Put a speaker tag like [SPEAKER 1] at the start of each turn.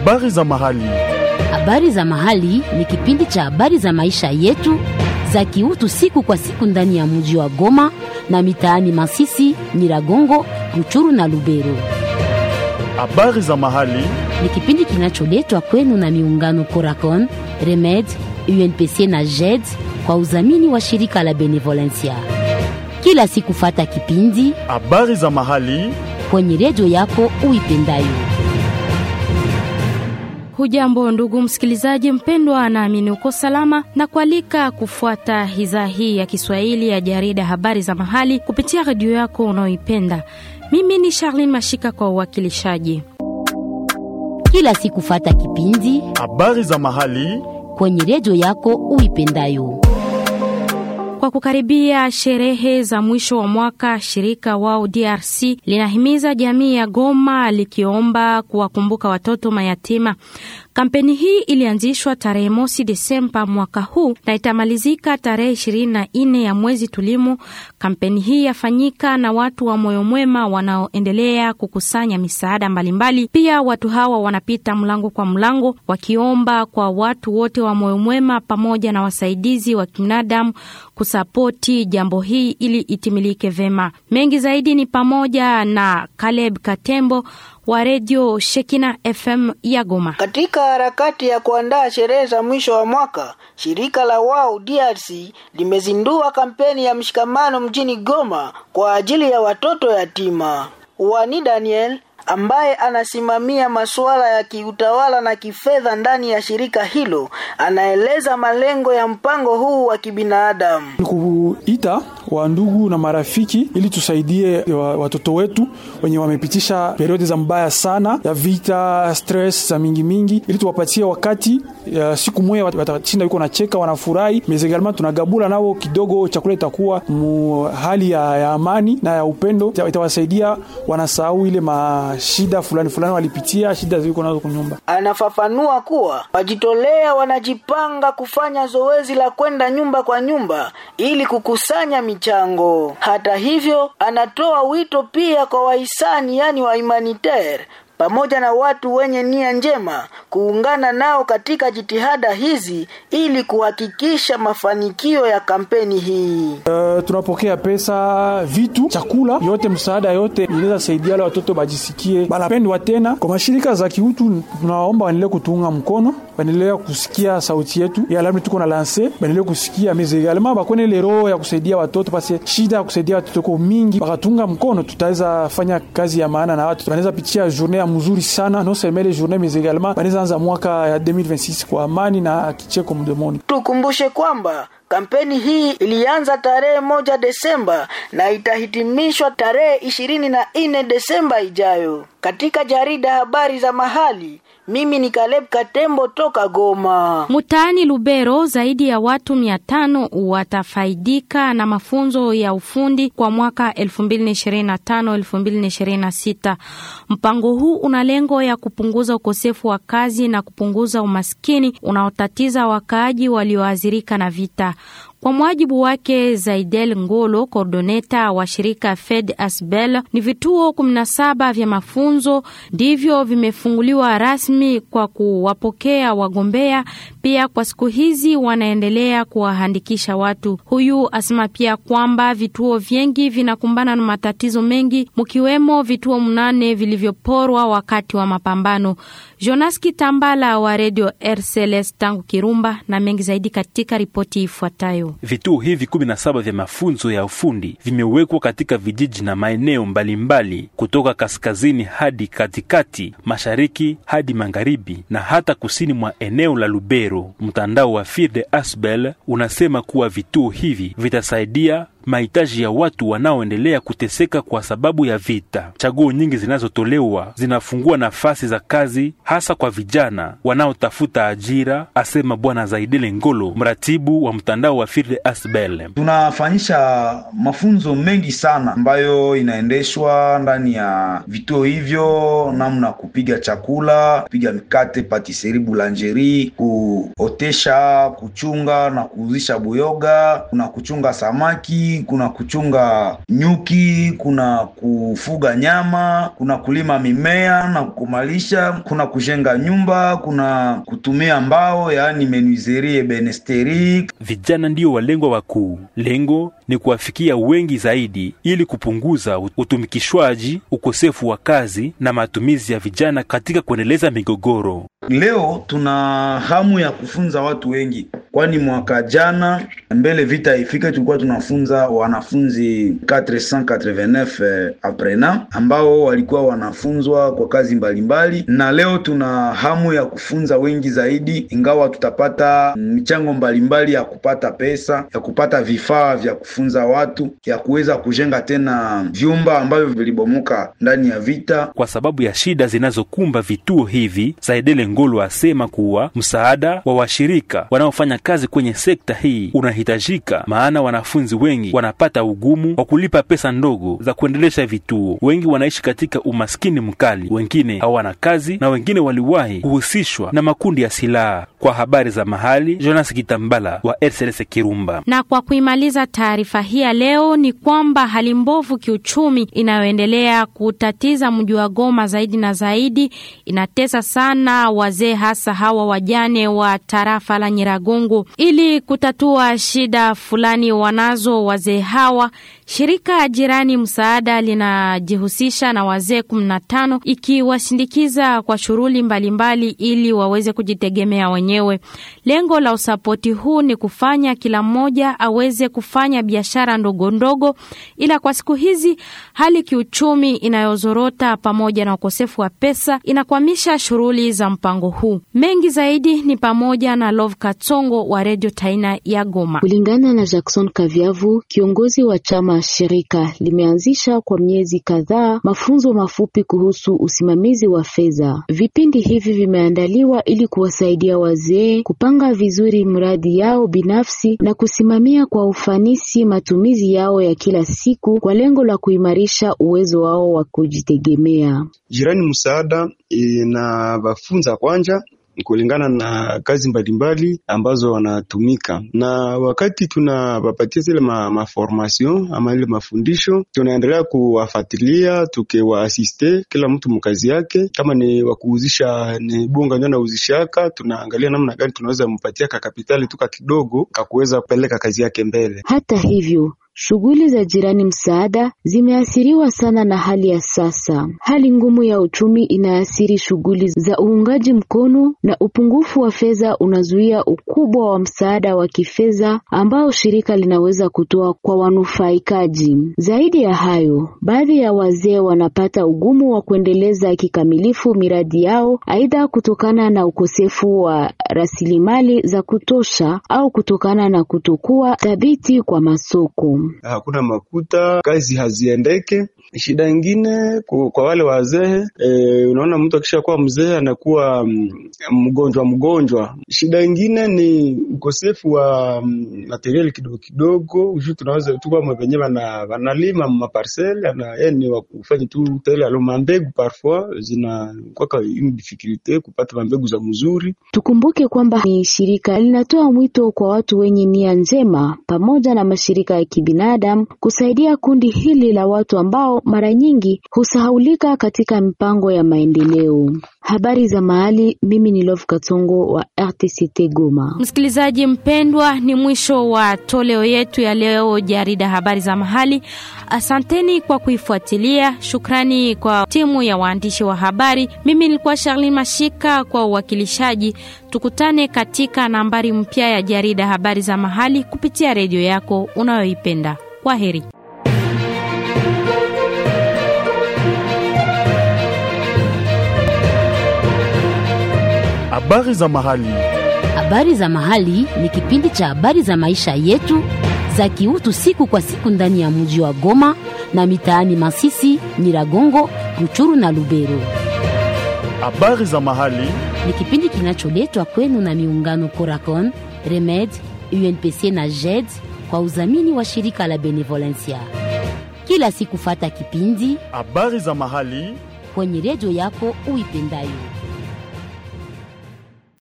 [SPEAKER 1] Habari za mahali.
[SPEAKER 2] Habari za mahali ni kipindi cha habari za maisha yetu za kiutu siku kwa siku ndani ya mji wa Goma na mitaani Masisi, Nyiragongo, Ruchuru na Lubero.
[SPEAKER 1] Habari za mahali.
[SPEAKER 2] Ni kipindi kinacholetwa kwenu na miungano Coracon, Remed, UNPC na JED kwa udhamini wa shirika la Benevolencia. Kila siku fata kipindi
[SPEAKER 1] Habari za mahali.
[SPEAKER 2] kwenye redio yako uipendayo.
[SPEAKER 3] Hujambo ndugu msikilizaji mpendwa, naamini uko salama na kualika kufuata idhaa hii ya Kiswahili ya jarida habari za mahali kupitia redio yako unaoipenda. Mimi ni Charlene Mashika kwa uwakilishaji.
[SPEAKER 2] Kila siku fata kipindi
[SPEAKER 1] Habari za mahali.
[SPEAKER 2] kwenye redio yako uipendayo.
[SPEAKER 3] Kwa kukaribia sherehe za mwisho wa mwaka, shirika wao DRC linahimiza jamii ya Goma likiomba kuwakumbuka watoto mayatima. Kampeni hii ilianzishwa tarehe mosi Desemba mwaka huu na itamalizika tarehe ishirini na nne ya mwezi tulimu. Kampeni hii yafanyika na watu wa moyo mwema wanaoendelea kukusanya misaada mbalimbali. Pia watu hawa wanapita mlango kwa mlango wakiomba kwa watu wote wa moyo mwema pamoja na wasaidizi wa kibinadamu kusapoti jambo hii ili itimilike vema. Mengi zaidi ni pamoja na Caleb Katembo wa redio Shekina FM ya Goma.
[SPEAKER 4] Katika harakati ya kuandaa sherehe za mwisho wa mwaka, shirika la Wao DRC limezindua kampeni ya mshikamano mjini Goma kwa ajili ya watoto yatima. Wani Daniel ambaye anasimamia masuala ya kiutawala na kifedha ndani ya shirika hilo anaeleza malengo ya mpango huu wa kibinadamu.
[SPEAKER 5] ni kuita wa ndugu na marafiki ili tusaidie wa- watoto wetu wenye wamepitisha periodi za mbaya sana ya vita, stress za mingi mingi, ili tuwapatie wakati ya siku moja wat- watashinda yuko nacheka wanafurahi. Mezegalma tunagabula nao kidogo, chakula itakuwa mu hali ya, ya amani na ya upendo, Ita- itawasaidia wanasahau ile mashida fulani fulani walipitia, shida ziko nazo kunyumba.
[SPEAKER 4] Anafafanua kuwa wajitolea wanajipanga kufanya zoezi la kwenda nyumba kwa nyumba ili kukusanya michango. Hata hivyo, anatoa wito pia kwa wahisani, yani wa humanitaire pamoja na watu wenye nia njema kuungana nao katika jitihada hizi ili kuhakikisha mafanikio ya kampeni hii.
[SPEAKER 5] Uh, tunapokea pesa, vitu, chakula yote, msaada yote inaweza saidia wale watoto bajisikie banapendwa tena. Kwa mashirika za kiutu, tunawaomba waendelee kutuunga mkono, waendelee kusikia sauti yetu ya labda tuko na lanse, waendelee kusikia meze egalement bakone ile roho ya kusaidia watoto, pase shida ya kusaidia watoto ko mingi, bakatunga mkono, tutaweza fanya kazi ya maana na watu, wanaweza pitia journée ya mzuri sana, non seulement les journées mais également wanaweza anza mwaka ya 2026 kwa amani na kicheko mdomoni.
[SPEAKER 4] Tukumbushe kwamba kampeni hii ilianza tarehe moja Desemba na itahitimishwa tarehe ishirini na nne Desemba ijayo. Katika jarida habari za mahali, mimi ni Caleb Katembo toka Goma.
[SPEAKER 3] Mtaani Lubero zaidi ya watu mia tano watafaidika na mafunzo ya ufundi kwa mwaka 2025-2026. Mpango huu una lengo ya kupunguza ukosefu wa kazi na kupunguza umaskini unaotatiza wakaaji walioathirika na vita. Kwa mujibu wake Zaidel Ngolo, kordoneta wa shirika Fed Asbel, ni vituo 17 vya mafunzo ndivyo vimefunguliwa rasmi kwa kuwapokea wagombea. Pia kwa siku hizi wanaendelea kuwaandikisha watu. Huyu asema pia kwamba vituo vingi vinakumbana na matatizo mengi, mkiwemo vituo mnane vilivyoporwa wakati wa mapambano. Jonas Kitambala wa redio RCLS tangu Kirumba na mengi zaidi katika ripoti ifuatayo.
[SPEAKER 6] Vituo hivi 17 vya mafunzo ya ufundi vimewekwa katika vijiji na maeneo mbalimbali kutoka kaskazini hadi katikati, mashariki hadi magharibi na hata kusini mwa eneo la Lubero. Mtandao wa Firde Asbel unasema kuwa vituo hivi vitasaidia mahitaji ya watu wanaoendelea kuteseka kwa sababu ya vita. Chaguo nyingi zinazotolewa zinafungua nafasi za kazi hasa kwa vijana wanaotafuta ajira, asema Bwana Zaidele Ngolo, mratibu wa mtandao wa Firde Asbel.
[SPEAKER 7] Tunafanyisha mafunzo mengi sana ambayo inaendeshwa ndani ya vituo hivyo, namna kupiga chakula, kupiga mikate, patisserie, boulangerie, kuotesha, kuchunga na kuuzisha buyoga, kuna kuchunga samaki ufugaji, kuna kuchunga nyuki, kuna kufuga nyama, kuna kulima mimea na kumalisha, kuna kujenga nyumba, kuna kutumia mbao, yaani menuiserie benesteri.
[SPEAKER 6] Vijana ndio walengwa wakuu. Lengo ni kuwafikia wengi zaidi ili kupunguza utumikishwaji, ukosefu wa kazi na matumizi ya vijana katika kuendeleza migogoro.
[SPEAKER 7] Leo tuna hamu ya kufunza watu wengi, kwani mwaka jana mbele vita ifike, tulikuwa tunafunza wanafunzi 489 aprena ambao walikuwa wanafunzwa kwa kazi mbalimbali mbali. Na leo tuna hamu ya kufunza wengi zaidi, ingawa tutapata michango mbalimbali ya kupata pesa, ya kupata vifaa vya kufunza watu, ya kuweza kujenga tena vyumba ambavyo vilibomoka ndani ya vita.
[SPEAKER 6] Kwa sababu ya shida zinazokumba vituo hivi, Saidele Ngolo asema kuwa msaada wa washirika wanaofanya kazi kwenye sekta hii unahitajika, maana wanafunzi wengi wanapata ugumu wa kulipa pesa ndogo za kuendelesha vituo. Wengi wanaishi katika umaskini mkali, wengine hawana kazi na wengine waliwahi kuhusishwa na makundi ya silaha. Kwa habari za mahali, Jonas Kitambala wa RCS Kirumba.
[SPEAKER 3] Na kwa kuimaliza taarifa hii ya leo ni kwamba hali mbovu kiuchumi inayoendelea kutatiza mji wa Goma zaidi na zaidi inatesa sana wazee, hasa hawa wajane wa tarafa la Nyiragongo. Ili kutatua shida fulani wanazo wazee hawa, shirika jirani msaada linajihusisha na wazee 15 ikiwashindikiza kwa shughuli mbalimbali ili waweze kujitegemea wenyewe. Lengo la usapoti huu ni kufanya kila mmoja aweze kufanya biashara ndogo ndogo, ila kwa siku hizi hali kiuchumi inayozorota pamoja na ukosefu wa pesa inakwamisha shughuli za mpango huu. Mengi zaidi ni pamoja na Love Katsongo wa Radio Taina ya Goma.
[SPEAKER 8] Kulingana na Jackson Kaviavu, kiongozi wa chama shirika limeanzisha kwa miezi kadhaa mafunzo mafupi kuhusu usimamizi wa fedha. Vipindi hivi vimeandaliwa ili kuwasaidia wazee kupanga vizuri mradi yao binafsi na kusimamia kwa ufanisi matumizi yao ya kila siku kwa lengo la kuimarisha uwezo wao wa kujitegemea.
[SPEAKER 9] Jirani msaada inawafunza kwanja kulingana na kazi mbalimbali ambazo wanatumika, na wakati tunawapatia zile ma, maformation ama ile mafundisho, tunaendelea kuwafuatilia tukiwaasiste kila mtu mkazi yake. Kama ni wakuuzisha ni bunga ndio anauzishaka, tunaangalia namna gani tunaweza mpatia kakapitali tuka kidogo kakuweza kupeleka kazi yake mbele.
[SPEAKER 8] Hata hivyo Shughuli za jirani msaada zimeathiriwa sana na hali ya sasa. Hali ngumu ya uchumi inaathiri shughuli za uungaji mkono na upungufu wa fedha unazuia ukubwa wa msaada wa kifedha ambao shirika linaweza kutoa kwa wanufaikaji. Zaidi ya hayo, baadhi ya wazee wanapata ugumu wa kuendeleza kikamilifu miradi yao, aidha kutokana na ukosefu wa rasilimali za kutosha au kutokana na kutokuwa thabiti kwa masoko.
[SPEAKER 9] Hakuna makuta, kazi haziendeke. Shida ingine kwa wale wazee e, unaona mtu akisha kuwa mzee anakuwa mgonjwa mgonjwa. Shida ingine ni ukosefu wa materiali kidogo kidogo, ushu tunaweza tukuwa wenyewe wanalima maparcele na yani wa kufanya tu tele alo mambegu parfois zinakwaka une difficulté kupata mambegu za mzuri.
[SPEAKER 8] Tukumbuke kwamba ni shirika linatoa mwito kwa watu wenye nia njema pamoja na mashirika ya kibinadamu kusaidia kundi hili la watu ambao mara nyingi husahaulika katika mipango ya maendeleo. Habari za mahali, mimi ni Love Katongo wa RTCT Goma.
[SPEAKER 3] Msikilizaji mpendwa, ni mwisho wa toleo yetu ya leo jarida habari za mahali. Asanteni kwa kuifuatilia. Shukrani kwa timu ya waandishi wa habari. Mimi nilikuwa Charlene Mashika kwa uwakilishaji. Tukutane katika nambari mpya ya jarida habari za mahali kupitia redio yako unayoipenda. Kwa heri.
[SPEAKER 1] Habari za mahali.
[SPEAKER 2] Habari za mahali ni kipindi cha habari za maisha yetu za kiutu siku kwa siku ndani ya mji wa Goma na mitaani Masisi, Nyiragongo, Ruchuru na Lubero.
[SPEAKER 1] Habari za mahali.
[SPEAKER 2] Ni kipindi kinacholetwa kwenu na miungano Coracon, Remed, UNPC na JED kwa udhamini wa shirika la Benevolencia. Kila siku fata kipindi
[SPEAKER 1] Habari za mahali.
[SPEAKER 2] kwenye redio yako uipendayo.